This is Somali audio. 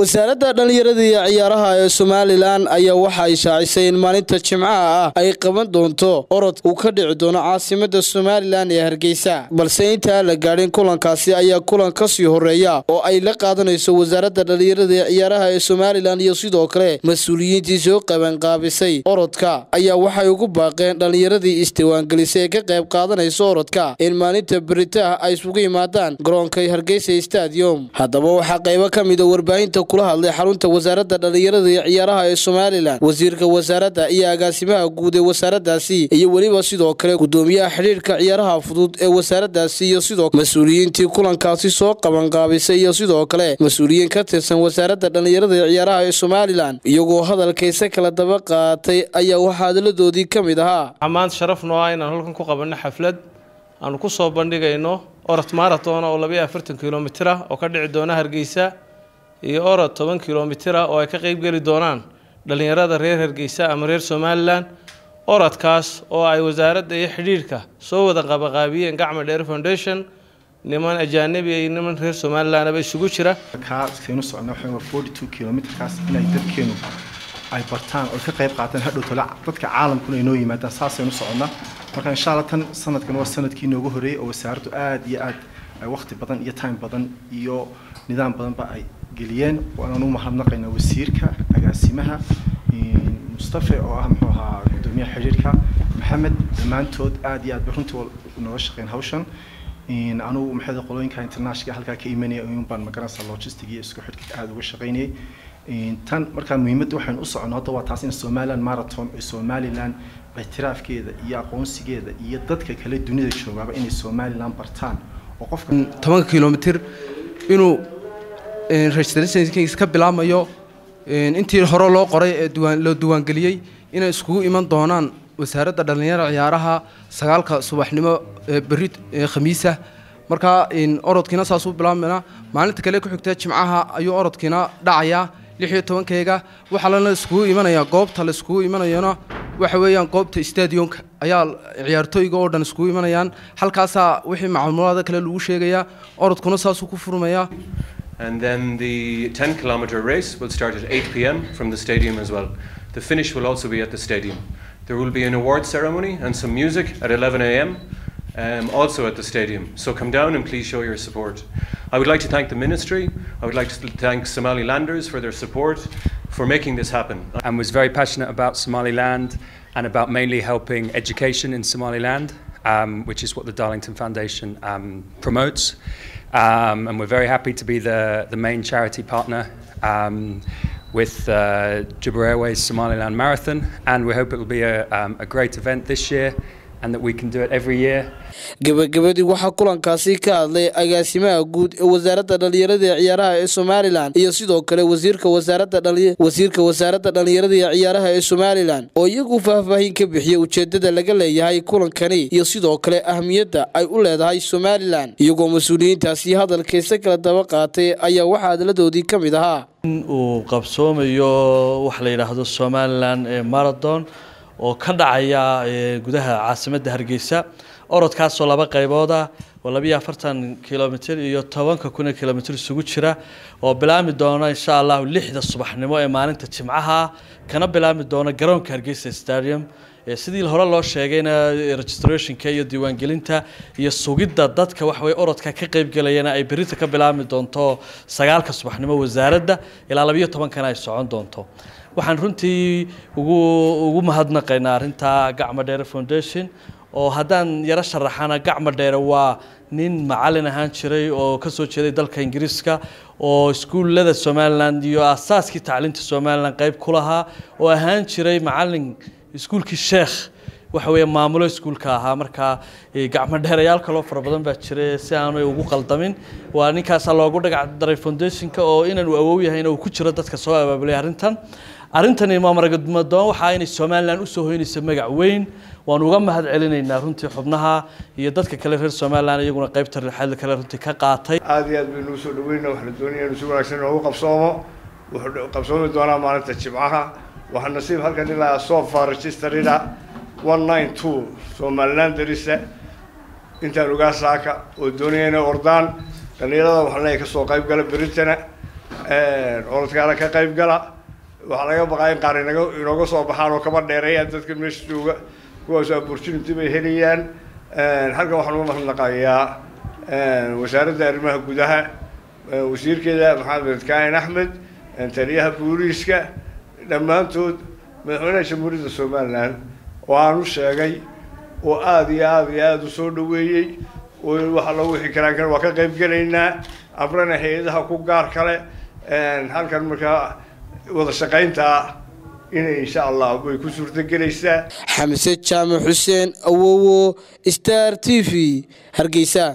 wasaaradda dhallinyarada iyo ciyaaraha ee somalilan ayaa waxa ay shaacisay in maalinta jimcaha ah ay qaban doonto orod uu ka dhici doono caasimada somalilan ee hargeysa balse intaan la gaadhin kulankaasi ayaa kulan kasii horeeya oo ay la qaadanayso wasaaradda dhallinyarada ee ciyaaraha ee somalilan iyo sidoo kale mas-uuliyiintii soo qabanqaabisay orodka ayaa waxay ugu baaqeen dhallinyaradii isdiiwaangelisay ee ka qayb qaadanaysa orodka in maalinta beritaah ay isugu yimaadaan garoonka hargeysa stadium haddaba waxaa qaybo ka mida warbaahinta kula hadlay xarunta wasaaradda dhallinyarada iyo ciyaaraha ee somalilan wasiirka wasaaradda iyo agaasimaha guud ee wasaaraddaasi iyo weliba sidoo kale gudoomiyaha xidhiirka ciyaaraha fudud ee wasaaraddaasi iyo sidoo mas-uuliyiintii kulankaasi soo qabanqaabisay iyo sidoo kale mas-uuliyiin ka tirsan wasaaradda dhallinyarada iyo ciyaaraha ee somalilan iyagoo hadalkaysa kala daba qaatay ayaa waxaa hadaladoodii ka mid ahaa maanta sharaf noo ah inaan halkan ku qabanno xaflad aanu ku soo bandhigayno orod marathon oo labayo afartan kilomitir ah oo ka dhici doona hargeysa iyo orod toban kilomitir ah oo ay ka qeybgeli doonaan dhallinyarada reer hargeysa ama reer somalilan orodkaas oo ay wasaaradda iyo xidhiirhka soo wada qabaqaabiyeen gacma dheer foundation niman ajaanabi iyo niman reer somalilanaba isugu jira kaasaynu socnaa waxaa waa forty two kilomitrkaas inay dadkeenu ay bartaan oo ka qayb qaataan hadhow tole dadka caalamkuna ay noo yimaadaan saasaynu soconnaa marka insha allah tan sanadkan waa sanadkii noogu horreeyey oo wasaaraddu aada iyo aad ay waqti badan iyo time badan iyo nidaam badanba ay geliyeen waanaan u mahadnaqaynaa wasiirka agaasimaha mustafe oo ah muxuu ahaa gudoomiyaha xidhiirka maxamed dhammaantood aada iyo aad bay runtii nooga shaqeyn hawshan anugu maxay qolooyinka internationalka halkaa ka imanaya un baan magaranaysaa logistic iyo isku xidhka aada uga shaqeynayay tan markaa muhiimadda waxaynu u soconno hadda waa taas in somaliland marathon ee somaliland ictiraafkeeda iyo aqoonsigeeda iyo dadka kale dunida joogaaba inay somaliland bartaan oo qofka tobanka kilomitir inuu registrationkiisa ka bilaabmayo intii hore loo qoray ee duwaan loo diiwaangeliyey inay iskugu iman doonaan wasaaradda dhallinyarada ciyaaraha sagaalka subaxnimo ee berri khamiisa markaa orodkiina saasuu bilaabmayna maalinta kale ku xigta jimcaha ayuu orodkiina dhacayaa lix iyo tobankeyga waxaa lana iskugu imanayaa goobta la iskugu imanayana waxa weeyaan goobta stadionka ayaa ciyaartooyga oo dhan iskugu imanayaan halkaasaa wixii macluumaada kale lagu sheegayaa orodkuna saasuu ku furmayaa And then the 10 kilometer race will start at 8 pm from the stadium as well. The finish will also be at the stadium. There will be an award ceremony and some music at 11 am, um, also at the stadium. So come down and please show your support. I would like to thank the Ministry. I would like to thank Somali Landers for their support for making this happen. And was very passionate about Somaliland and about mainly helping education in Somaliland, um, which is what the Darlington Foundation um, promotes. Um, and we're very happy to be the, the main charity partner um, with uh, Jibber Airways Somaliland Marathon. And we hope it will be a, um, a great event this year and that we can do it every year. gabagabadii waxaa kulankaasi ka hadlay agaasimaha guud ee wasaaradda dhallinyarada ee ciyaaraha ee somalilan iyo sidoo kale wasiirka wasaaradda wasiirka wasaaradda dhallinyarada iyo ciyaaraha ee somalilan oo iyagu faahfaahin ka bixiyey ujeedada laga leeyahay kulankani iyo sidoo kale ahmiyadda ay u leedahay somalilan iyagoo mas-uuliyiintaasi hadalkaysa kala daba qaatay ayaa waxaa hadaladoodii ka mid ahaa in uu qabsoomayo waxa la yidhaahdo somalilan ee marathon oo ka dhacaya gudaha caasimadda hargeysa orodkaasoo laba qaybood ah oo labiyo afartan kilomitir iyo tobanka kun ee kilomitir isugu jira oo bilaami doona insha allahu lixda subaxnimo ee maalinta jimcaha kana bilaami doona garoonka hargeysa stadium sidii hore loo sheegayna registrationka iyo diiwaangelinta iyo sugidda dadka waxaweye orodka ka qaybgelayana ay berita ka bilaabmi doonto sagaalka subaxnimo wasaaradda ilaa labiyo tobankana ay socon doonto waxaan runtii ugu ugu mahadnaqaynaa arrinta gacmo dheere foundation oo haddaan yaro sharaxana gacmo dheere waa nin macalin ahaan jiray oo ka soo jeeday dalka ingiriiska oo iskuullada somalilan iyo aasaaskii tacliinta somalilan qayb ku lahaa oo ahaan jiray macalin iskuulkii sheekh waxa weeye maamulo iskuulka ahaa markaa gacmo dheerayaal kaloo fara badan baa jira si aanay ugu qaldamin waa ninkaasaa loogu dhagac daray foundationka oo inaanu awow yahayna uu ku jiro dadka soo abaabulay arrintan arrintani maamaragadmadoon waxaa inay somalilan usoo hoynaysa magac weyn waanu uga mahad celinaynaa runtii xubnaha iyo dadka kale reer somalilan iyaguna qaybta rixada kale runtii ka qaatay aada iyo aad baynu usoo dhaweyna wax la doonaya inu si wanaagsan inoogu qabsoomo wuxuu qabsoomi doonaa maalinta jimcaha waxaa nasiib halkan ilaa sofa registerida one nine two somaliland darisa intaan ogaa saaka oo doonaya inay ordaan dhallinyarada waxaan leeyahay kasoo qayb gala beritana orodkaana ka qayb gala waxaa laga baqaa in qaar inaga inooga soo baxaan oo kaba dheereeyaan dadka meesha jooga kuwaas opportunity bay helayaan halkan waxaan uga mahadnaqayaa wasaaradda arrimaha gudaha wasiirkeeda maxamed kaahin axmed taliyaha booliiska dhammaantood madaxweynaha jamhuuriyadda somalilan oo aan u sheegay oo aada iyo aada iyo aada u soo dhaweeyey oo waxa loo wixi karaan kan waa ka qayb gelaynaa amrana hay-adaha ku gaar kale halkan markaa wada shaqaynta inay insha allah way ku suurtagelaysaa xamse jaamac xuseen awowo star t v hargeysa